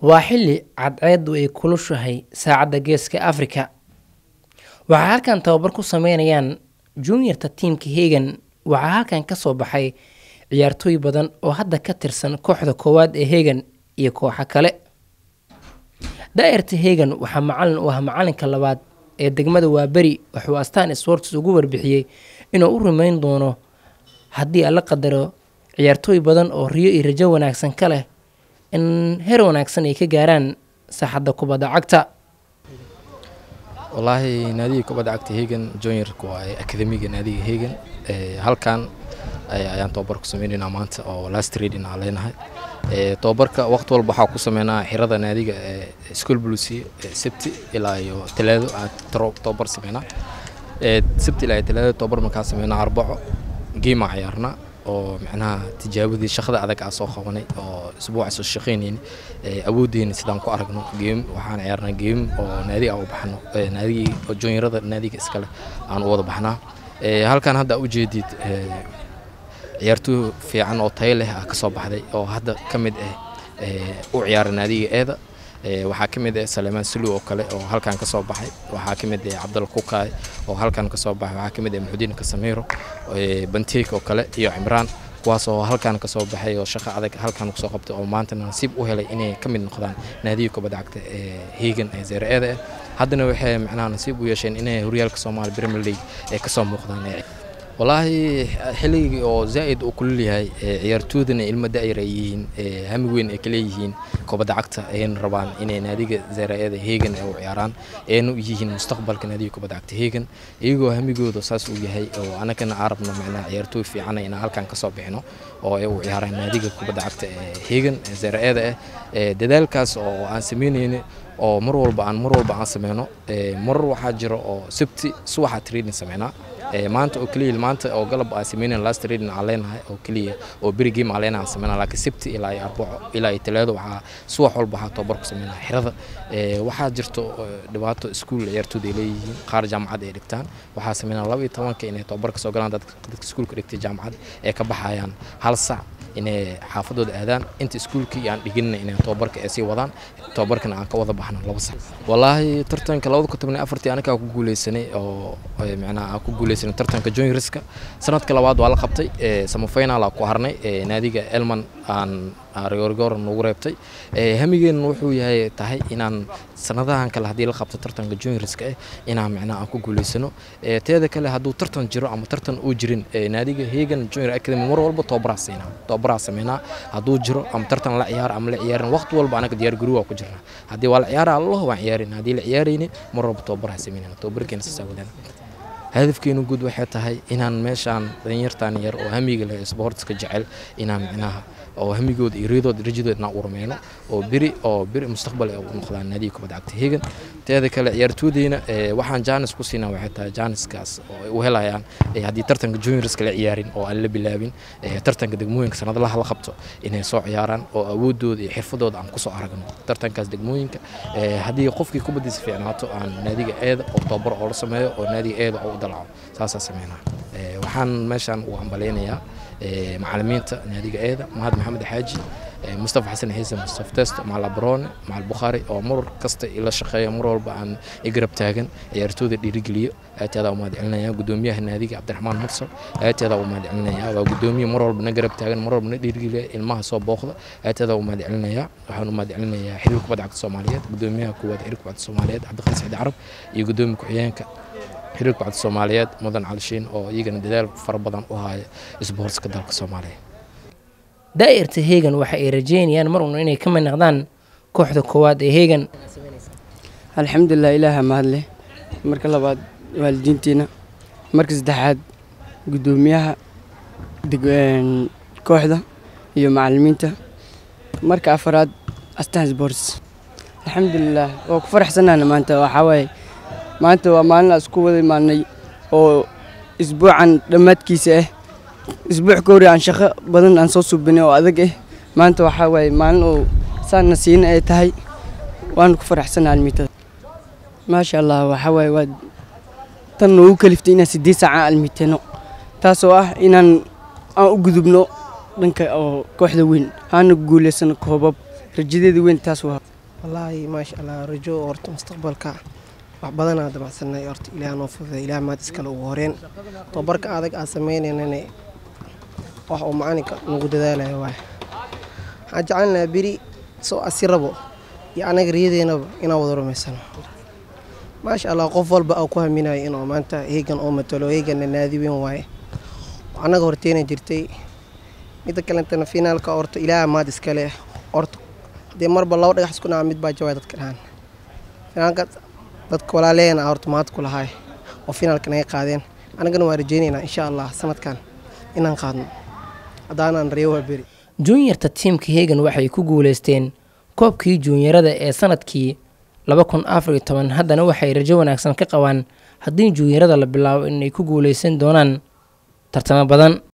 waa xilli cadceeddu ay kulushahay saacadda geeska afrika waxaa halkan tababar ku sameynayaan juniorta tiimka hegan waxaa halkan ka soo baxay ciyaartooy badan oo hadda ka tirsan kooxda koowaad ee hegan iyo kooxo kale daa'irta hegan waxaa macalin u ah macalinka labaad ee degmada waaberi wuxuu astaan sports ugu warbixiyey inuu u rumeyn doono haddii alla qadaro ciyaartooy badan oo riyo iyo rajo wanaagsan ka leh in heer wanaagsan ay ka gaaraan saaxadda kubadda cagta wallaahi naadiga kubadda cagta hegan juniorka waa akademiga naadiga hegan halkan ayaan tababar ku sameynaynaa maanta oo last reading aan leenahay tababarka waqti walba waxaa ku sameynaa xirada naadiga school blucy sabti ilaa iyo talaado aan tababar sameynaa sabti ilaa iyo talaado tababar markaa sameynaa arbaco geema ciyaarnaa oo macnaha tijaabadii shaqada adag aa soo qabanay oo isbuuca soo shaqaynayni awooddeena sidaan ku aragno geem waxaan ciyaarnaa geem oo naadiga aan u baxno naadigii oo juniorada naadiga iskale aan u wada baxnaa halkan hadda ujeedid ciyaartooy fiican oo tayo leh ah ka soo baxday oo hadda ka mid ah u ciyaara naadiga eeda waxaa ka mid ah salemaan sulu oo kale oo halkan ka soo baxay waxaa ka mid ah cabdal kukaay oo halkan ka soo baxay waxaa ka mid ah muxudiin kasamiro banteek oo kale iyo cimraan kuwaas oo halkan ka soo baxay oo shaqo adag halkan kusoo qabtay oo maantana nasiib u helay inay ka mid noqdaan naadiga kubadda cagta ee hegan ee zeere-eeda ah haddana waxay macnaha nasiib u yeesheen inay horyaalka soomaaliya premier league ay kasoo muuqdaan wallaahi xilligii oo zaa'id uu kulul yahay ciyaartoydana ilmo da'yar ay yihiin hami weyn ay kaleeyihiin kubadda cagta ayayna rabaan inay naadiga zaraa-eeda heegan ay u ciyaaraan ayna u yihiin mustaqbalka naadiga kubadda cagta heegan iyagoo hamigooda saas uu yahay oo anagana aan rabno macnaha ciyaartooy fiicana inaan halkan kasoo bixino oo ay u ciyaaraan naadiga kubadda cagta ee heegan ee zaraa-eeda ah dadaalkaas oo aan sameynayna oo mar walba aan mar walba aan sameyno mar waxaa jira oo sabti subaxa training sameynaa maanta oo keliya maanta oo galab aan sameynayn last training aan leenahay oo keliya oo beri game aan leenahay aan sameynaa laakiin sabti ilaa iyo arbaco ilaa iyo talaado waxaa subax walba waxaa tababar ku sameynaa xirada waxaa jirto dhibaato iskuul ciyaartooda ay leeyihiin qaar jaamacad ay dhigtaan waxaa sameynaa laba iyo tobanka inay tababar ka soo galaan dadka iskuulka dhigtay jaamacad ee ka baxayaan hal sac inay xaafadooda aadaan inta iskuulkii aan dhiginna inay tababarka ay sii wadaan tababarkana aan ka wada baxno laba sac wallaahi tartanka labada kun toban iyo afartii anagaa ku guuleysanay oo macnaha aan ku guuleysanay tartanka juniorska sanadka labaad waa la qabtay samafinal aan ku harnay naadiga elman aan rigorgor nagu reebtay hamigeenna wuxuu yahay tahay inaan sanadahan kale haddii la qabto tartanka juniorska ah inaan macnaha aan ku guuleysano teeda kale hadduu tartan jiro ama tartan uu jirin naadiga hegan junior academy mar walba tababaraa siinaa tababaraa sameynaa hadduu jiro ama tartan la ciyaar ama la ciyaarin waqti walba anaga diyaar garow waa ku jirnaa haddii waa la ciyaara allah waan ciyaarin haddii la ciyaarayni mar walba tababaraa sameynana tababarkeena saasaa wadana hadafkeenu guud waxay tahay inaan meeshaan danyartaan yar oo hamiga leh sportska jecel inaan micnaha oo hamigooda iyo riyadooda rajadooda inaan u rumeyno oo beri oo beri mustaqbal ay u noqdaan naadiga kubadda cagta hegan teeda kale ciyaartoydeyna waxaan jaanis ku siinaa waxay tahay jaaniskaas oo ay u helayaan haddii tartanka juniorska la ciyaarin oo aan la bilaabin tartanka degmooyinka sanadlaha la qabto inay soo ciyaaraan oo awoodooda iyo xirfadooda aan kusoo aragno tartankaas degmooyinka haddii qofkii kubaddiisa fiicnaato aan naadiga eeda oo tababar oo la sameeyo oo naadiga eeda oo u dalaco saasaa sameynaa waxaan meeshaan u hambaleynayaa macalimiinta naadiga eeda mahad maxamed xaaji mustafa xasan xiise mustafa test macal abrone macal bukhaari oo mar kasta ila shaqeeya mar walba aan igarab taagan ciyaartooyda dhiirigeliyo aadteeda u mahad celinaya gudoomiyaha naadiga cabdiraxmaan mursal aadteeda u mahad celinaya waa gudoomiye mar walba na garab taagan mar walba na dhiirigeliya ilmaha soo booqda aadteeda u mahad celinaya waxaan u mahad celinayaa xiriirka kubadda cagta soomaaliyeed gudoomiyaha koowaad xiriirka kubadda soomaaliyeed cabdiqani saciid carab iyo gudoomiya ku-xigeenka xiriirka kubadda soomaaliyeed mudan calishiin oo iyagana dadaal fara badan u haya isboortska dalka soomaaliya daa'irta hegan waxa ay rajeynayaan mar un inay ka mid noqdaan kooxda koowaad ee hegan alxamdulilah ilaaha mahadleh marka labaad waalidiintiina marka saddexaad guddoomiyaha kooxda iyo macalimiinta marka afaraad astan sports alxamdulilah waa ku faraxsanaana maanta waxaa waaye maanta waa maalin aan isku wada imaanay oo isbuucan dhammaadkiisa ah isbuuc ka hore aan shaqo badan aan soo suubinay oo adag ah maanta waxaa waaye maalin oo saana siina ay tahay waanu ku faraxsanaa almiitada maasha allah waxaa waaye waa tan noogu kaliftay inaan siddeed saaca almiitano taasoo ah inaan aan u gudubno dhanka oo kooxda weyn aana guulaysano koobab rajadeeda weyn taas waa wallaahi maasha allah rajo horta mustaqbalka wax badanaa damacsanay horta ilaah noo fududay ilaah maad iskale ugu horeen tababarka adag aan sameynaynana wax uu macalinka nagu dadaalayo waay waxaan jecelnaha beri soo asi rabo iyo anaga riyadeennaba inaan wada rumaysano maasha allah qof walba aa ku haminayo inuu maanta heegan oo matalo heeganna naadi weyn waaye annaga horteena jirtay midda kalentana finaalka horta ilaah maad iskale horta dee marba laba dhagax isku dhaca mid baa jawaay dadka dhahaan finaalka dadka walaaleena horta maad ku lahaay oo finaalka naga qaadeen annagana waan rajeynaynaa insha allah sanadkan inaan qaadno haddaanaan reewa beri juunyarta tiimka hegan waxay ku guuleysteen koobkii juunyarada ee sanadkii laba kun afar iyo toban haddana waxay rajo wanaagsan ka qabaan haddii juunyarada la bilaabo inay ku guuleysan doonaan tartamo badan